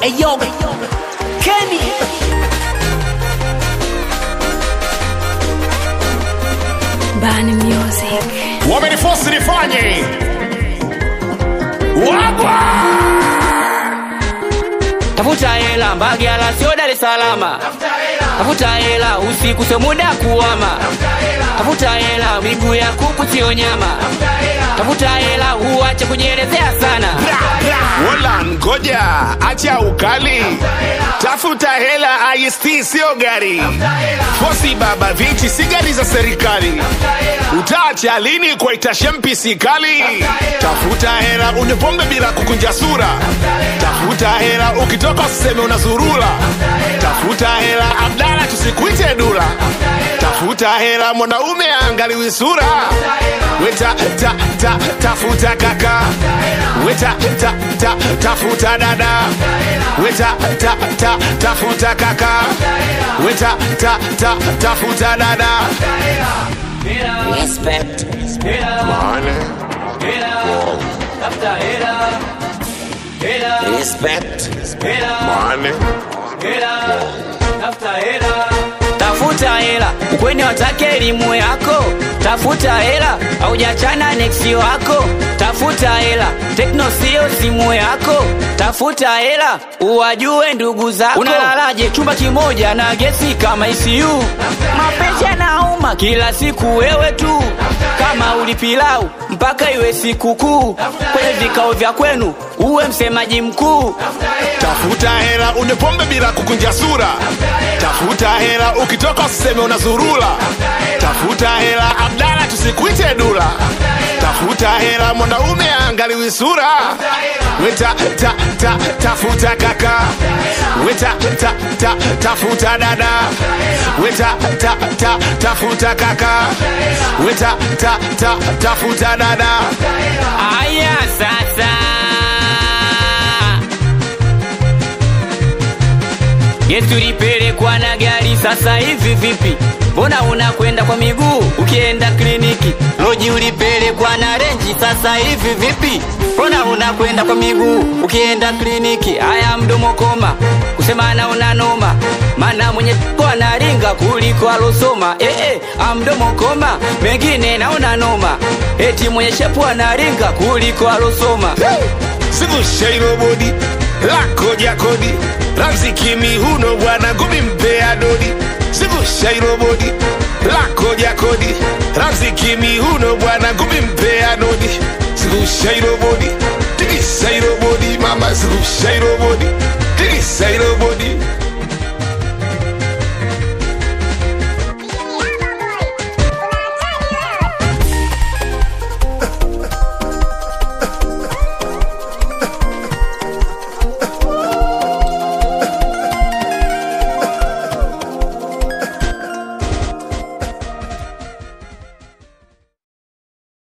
Eyo, Kenny. Bani Music. wamenifosi nifanye wagwa tafuta hela Mbagala sio Dar es Salaam. Tafuta hela usiku sio muda kuama. Tafuta hela miguu ya kuku sio nyama. Tafuta hela uache kujielezea sana. wala ngoja acha ukali tafuta hela ist sio gari fosi baba viti si gari za serikali utaacha lini kwaita shempisi kali tafuta hela unywe pombe bila kukunja sura tafuta hela ukitoka useme unazurula tafuta hela abdala tusikuite dula tafuta hela mwanaume angaliwi sura weta ta, ta, tafuta kaka weta ta, ta, tafuta dada weta ta, ta, tafuta kaka weta ta, ta, tafuta dada Respect. Money. Respect. Money. Tafuta hela ukweni watake elimu yako. Tafuta hela haujachana neksi wako. Tafuta hela tekno sio simu yako. Tafuta hela uwajue ndugu zako. Unalalaje chumba kimoja na gesi kama ICU? Mapenzi yanauma kila siku wewe tu, kama ulipilau mpaka iwe sikukuu. Kwenye vikao vya kwenu uwe msemaji mkuu. tafuta hela unywe pombe bila kukunja sura tafuta hela ukitoka useme unazurula tafuta hela abdala tusikuite dula tafuta hela mwanaume angaliwi sura weta ta, ta, tafuta kaka weta ta, ta, tafuta dada weta ta, ta, tafuta kaka weta ta, ta, tafuta dada Aya sasa Yesu lipelekwa na gari sasa hivi vipi? Mbona unakwenda kwa miguu ukienda kliniki? Loji ulipelekwa na renji sasa hivi vipi? Mbona unakwenda kwa miguu ukienda kliniki? Haya mdomo koma, kusema na unanoma, maana mwenye ko analinga kuliko alosoma. Eh, eh, ah, mdomo koma, mengine naona noma, eti mwenye shepu analinga kuliko alosoma. sikushairo bodi lako jakodi ramziki mihuno bwana gumi mpea dodi sikushairo bodi lako jakodi ramziki mihuno bwana gumi mpea dodi sikushairo bodi tikisairo bodi mama sikushairo bodi tikisairo bodi